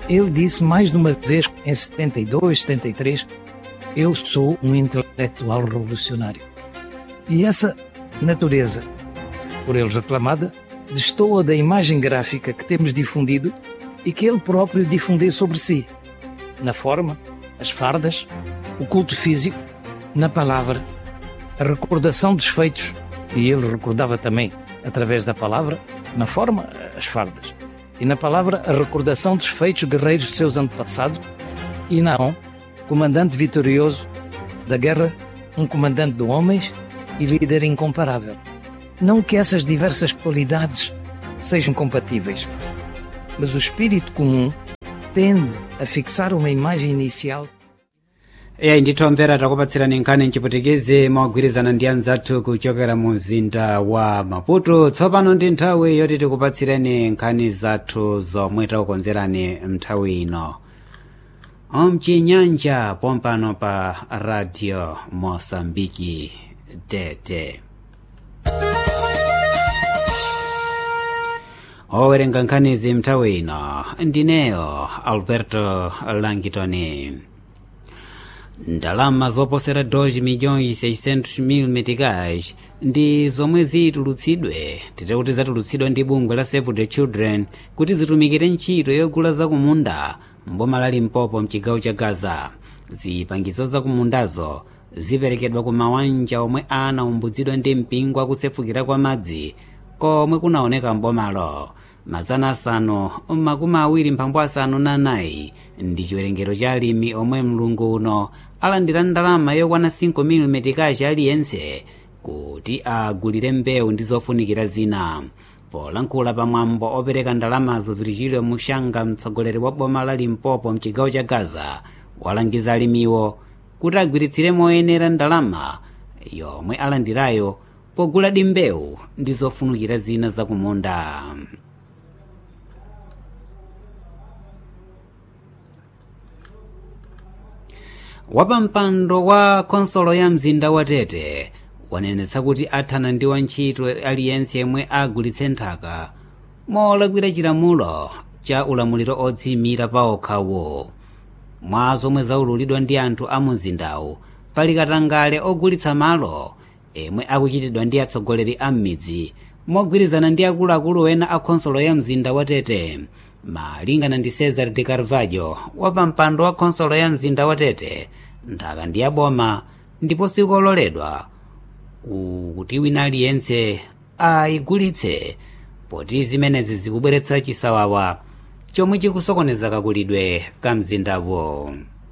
Ele disse mais de uma vez, em 72, 73, eu sou um intelectual revolucionário. E essa natureza, por eles reclamada, destoa da imagem gráfica que temos difundido e que ele próprio difundiu sobre si, na forma, as fardas, o culto físico, na palavra, a recordação dos feitos, e ele recordava também através da palavra, na forma, as fardas, e na palavra, a recordação dos feitos guerreiros de seus antepassados, e Naon, comandante vitorioso da guerra, um comandante de homens e líder incomparável. Não que essas diversas qualidades sejam compatíveis, mas o espírito comum tende a fixar uma imagem inicial eya ndithomvera takupatsirani nkhani mchiputikizi mogwirizana ndi anzathu kuchokera mu mzinda wa maputo tsopano ndi nthawi yoti tikupatsireni nkhani zathu zomwe takukonzerani mnthawi ino mchinyanja pompano pa radio mosambiki tete owerenga nkhanizi mnthawi ino ndineyo alberto langitoni ndalama zoposera 2 milhões 600 mil meticais ndi zomwe zitulutsidwe tite kuti zatulutsidwa ndi bungwe la save the children kuti zitumikire ntchito yogula zakumunda mboma la limpopo mchigawo cha gaza zipangizo zakumundazo ziperekedwa ku mawanja omwe anaumbutsidwa ndi mpingo akusefukira kwa madzi komwe kunaoneka mbomalo mazana asanu makumi awiri mphambu asanu na anayi ndi chiwerengero cha alimi omwe mlungu uno alandira ndalama yokwana 5 mm aliyense kuti agulire mbewu ndi zofunikira zina polankhula pamwambo opereka ndalamazo virgilio mushanga mtsogoleri wa boma la limpopo mchigawo cha gaza walangiza alimiwo kuti agwiritsire moyenera ndalama yomwe alandirayo pogula mbewu ndi zofunikira zina zakumunda wapampando wa konsolo ya mzinda wa tete wanenetsa kuti athana ndi wantchito aliyense yemwe agulitse nthaka molakwira chilamulo cha ulamuliro odziyimira pa okhawo mwa zomwe zaululidwa ndi anthu a mumzindawu pali katangale ogulitsa malo emwe akuchitidwa ndi atsogoleri a m'midzi mogwirizana ndi akuluakulu ena a khonsolo ya mzinda wa tete malingana ndi cesar de carvalho wapampando wa khonsolo ya mzinda wa tete nthaka ndi yaboma ndipo sikololedwa kuti wina aliyense ayigulitse poti zimenezi zikubweretsa chisawawa chomwe chikusokoneza kakulidwe ka mzindawo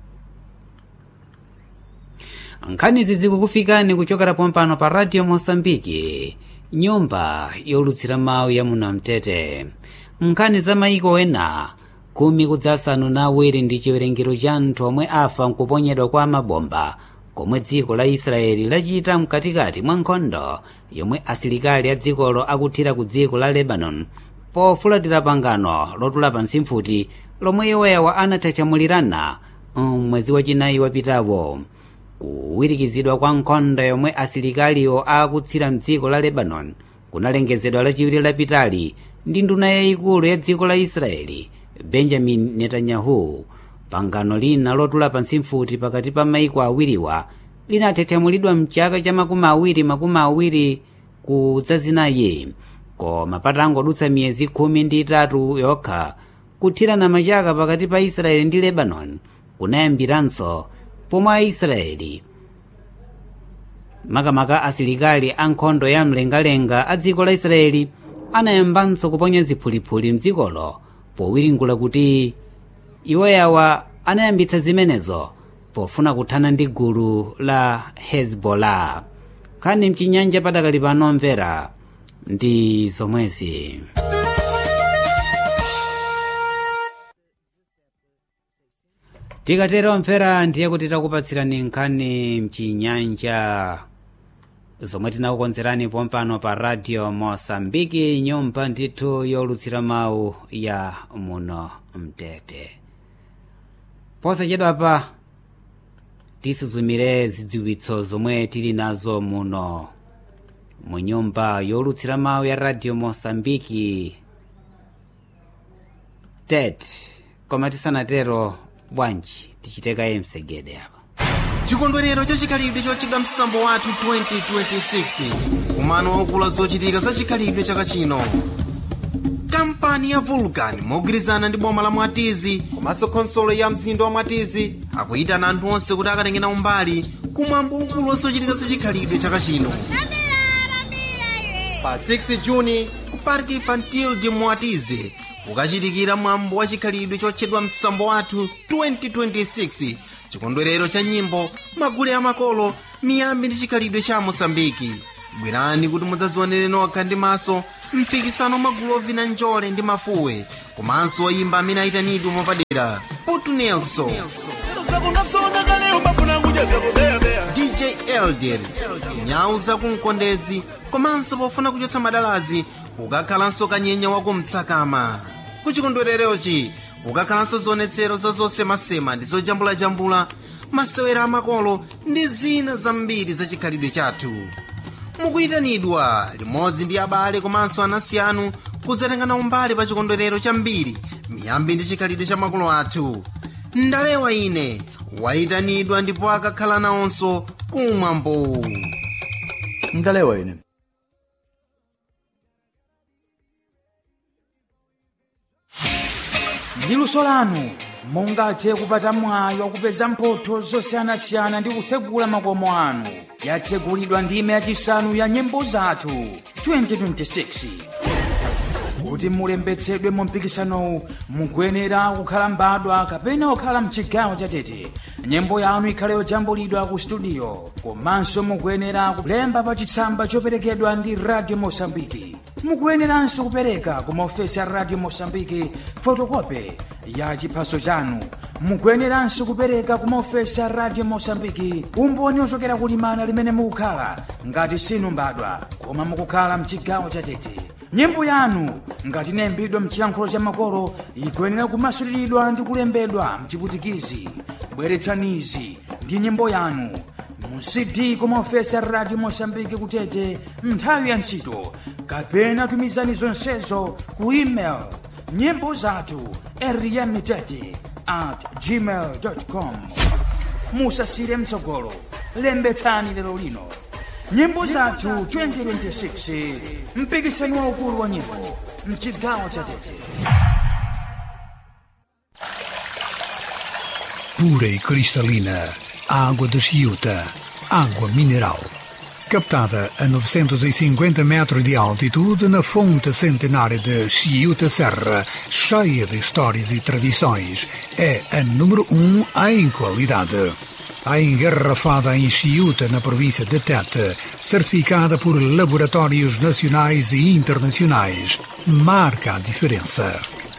nkhanizi zikukufikani kuchokera pompano pa radio mosambiki nyumba yolutsira mawu ya munamtete nkhani za maiko ena khumi kudzasanu na awiri ndi chiwerengero cha anthu omwe afa nkuponyedwa kwa mabomba komwe dziko la israeli lachita mkatikati mwa nkhondo yomwe asilikali a dzikolo akuthira ku dziko la lebanon pofulatira pangano lotula pansi mfuti lomwe iwoyawa anatachamulirana mwezi wachinayi wapitawo kuwirikizidwa kwa nkhondo yomwe asilikaliwo akutsira mdziko la lebanon kunalengezedwa lachiwiri lapitali ndi nduna yayikulu ya dziko la israeli benjamin netanyahu pangano lina lotula pansi mfuti pakati pa maiko awiriwa linathethamulidwa mchaka cha makumi awiri makumi awiri kudzazinayi koma patangodutsa miyezi khumi ndi itatu yokha kuthirana machaka pakati pa israeli ndi lebanon kunayambiranso pomwe aisraeli makamaka asilikali a nkhondo ya mlengalenga a dziko la israeli anayambanso kuponya ziphulipuli mdzikolo powiringula kuti iwoyawa anayambitsa zimenezo pofuna kuthana ndi gulu la hezbollah nkhani mchinyanja padakali pano mvera ndi zomwezi tikatero mvera ndiye kuti takupatsirani nkhani mchinyanja zomwe tinakukonzerani pompano pa radio mosambiki nyumba ndithu yolutsira mawu ya muno mtete posachedwa pa tisuzumire zidziwitso zomwe tili nazo muno mu nyumba yolutsira mawu ya radio mosambiki tet koma tisanatero bwanji tichitekaye msegede apa chikondwerero cha chikhalidwe chochedwa msambo wathu 2026 kumano waukulu zochitika za chikhalidwe chaka chino kampani ya vulcan mogwirizana ndi boma la mwatizi komanso khonsolo ya mzinda wa mwatizi akuyitana anthu onse kuti akatengena umbali kumwambo ukulu wa zochitika za chikhalidwe chaka chino pa 6 juni ku park infantil de mwatizi kukachitikira mwambo wa chikhalidwe chotchedwa msambo wathu 2026 chikondwerero cha nyimbo magule amakolo miyambi ndi chikhalidwe cha mosambiki bwerani kuti mudzadzionere nokha ndi maso mpikisano magulu ovina njole ndi mafuwe komanso oyimba amene ayitanidwe mwapadera putu nelson dj elder nyau zakumkondedzi komanso pofuna kuchotsa madalazi kukakhalanso kanyenya wakumtsakama kuchikondwererochi kukakhalanso zionetsero za zosemasema ndi zojambulajambula masewera amakolo ndi zina zambiri za chikhalidwe chathu mukuyitanidwa limodzi ndi abale komanso anansi anu kudzatengana umbali pa chikondwerero chambiri miyambi ndi chikhalidwe cha makolo athu ndalewa ine wayitanidwa ndipo akakhala nawonso kumwambo ndalewa ine ndi luso lanu mungathe kupata mwayi wakupeza mphotho zosiyanasiyana ndi kutsegula makomo anu yatsegulidwa ndime yachisanu ya nyimbo zathu 2026 kuti mulembetsedwe mu mpikisanowu mukuyenera kukhala mbadwa kapena kukhala mchigawo chatete nyimbo yanu ikhale yojambulidwa ku studio komanso mukuyenera kulemba pa chitsamba choperekedwa ndi radio mosambiki mukuyeneranso kupereka ku maofesi a radio mosambiki fotokope ya chiphaso chanu mukuyeneranso kupereka ku maofesi a radio mosambiki umboni ochokera kulimana limene mukukhala ngati sinu mbadwa koma mukukhala mchigawo chatete nyimbo yanu ngati inayimbidwa mchiyankhulo cha makolo ikuyenera kumasuliridwa ndi kulembedwa mchiputikizi bweretsanizi ndi nyimbo yanu mu cd kumaofesi a radio mosambiki kutete nthawi ya ntchito kapena tumizani zonsezo ku email nyimbo zathu eriyamitete at gmail com musasire mtsogolo lembetsani lero lino nyimbo zathu 2026 mpikisano waukulu wa nyimbo mchigawo cha tete pura e cristalina, a água de Chiuta, água mineral. Captada a 950 metros de altitude na fonte centenária de Chiuta Serra, cheia de histórias e tradições, é a número um em qualidade. A engarrafada em Chiuta, na província de Tete, certificada por laboratórios nacionais e internacionais, marca a diferença.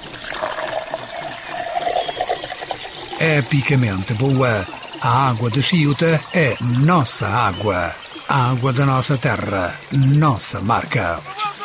epicamente boa. A água de Chiuta é nossa água. A água da nossa terra, nossa marca.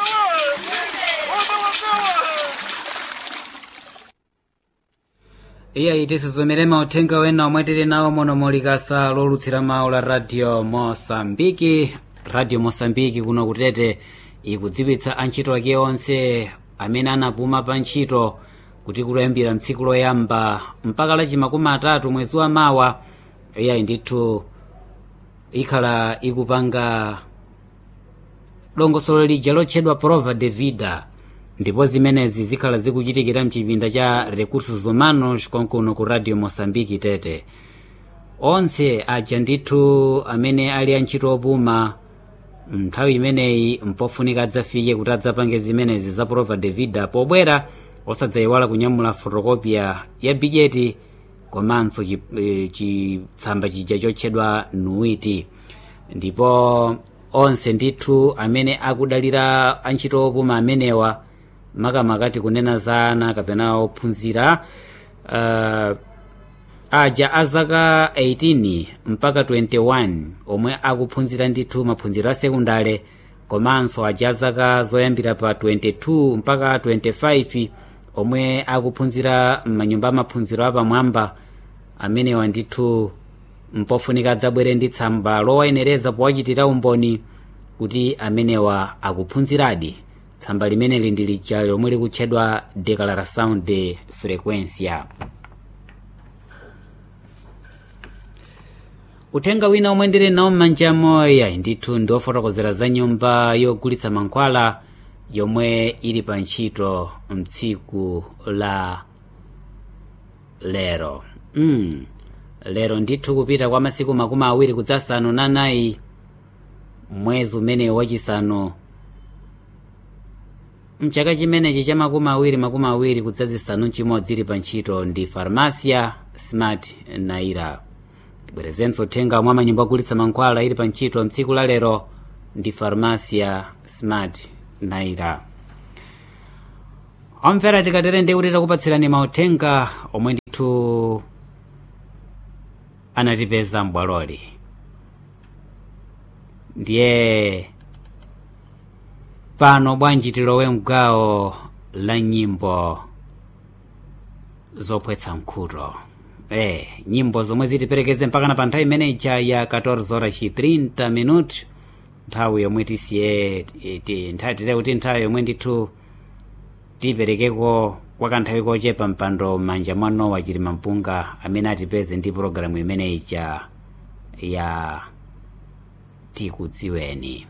iye tisizomere mauthenga wena omwe tili nawo mono molikasa lolutsira mawu la radio mosambiki radio mosambiki kuno kutete ikudziwitsa antchito ake onse amene anapuma pa ntchito kuti kuyambira mtsiku loyamba mpaka lachi makumi atatu mwezi wa mawa iyayi ndithu ikhala ikupanga dongosolo lija lotchedwa prova de vida ndipo zimenezi zikhala zikuchitikira mchipinda cha recursos humanos konkuno ku radio mosambiki tete onse aja ndithu amene ali antchito opuma nthawi imeneyi mpofunika adzafike kuti adzapange zimenezi za prova de vida pobwera osadzayiwala kunyamula fotokopia ya bijeti komanso chitsamba e, chija chotchedwa nuiti ndipo onse ndithu amene akudalira antchito opuma amenewa makamakati kunena za ana kapena ophunzira uh, aja azaka 18 mpaka 21 omwe akuphunzira ndithu maphunziro a sekundale komanso aja azaka zoyambira pa 22 mpaka 25 omwe akuphunzira m'manyumba amaphunziro apamwamba amenewa ndithu mpofunika adzabwere ndi tsamba lowayenereza powachitira umboni kuti amenewa akuphunziradi tsamba limeneli ndi lija lomwe likutchedwa declaração de frequência uthenga wina omwe ndili nawo m'manja moya ndithu ndi ofotokozera za nyumba yogulitsa mankhwala yomwe ili pa ntchito mtsiku la lero mm. lero ndithu kupita kwa masiku makumi awiri kudzasanu na anayi mwezi umenewu wachisanu mchaka chimenechi cha makumi awiri makumi awiri kudzazisanu chimodzi ili pa ntchito ndi farmasia smart naira tibwerezenso uthenga mwa manyumba ogulitsa mankhwala ili pa ntchito mtsiku la lero ndi farmasia smart naira omvera tikatere ndi kuti takupatsirani mauthenga omwe ndithu anatipeza m'bwaloli ndiye pano bwanji tilowe mgawo la nyimbo zopwetsa mkhuto eh nyimbo zomwe zitiperekeze mpakana pa nthawi imeneyi ya 14 horas chi 30 minuti nthawi yomwe tisiye nthawi tite kuti nthawi yomwe ndithu tiperekeko kwa kanthawi kochepa mpando m'manja mwa nowa chilima mpunga amene atipeze ndi pologalamu imeneyi ya tikudziweni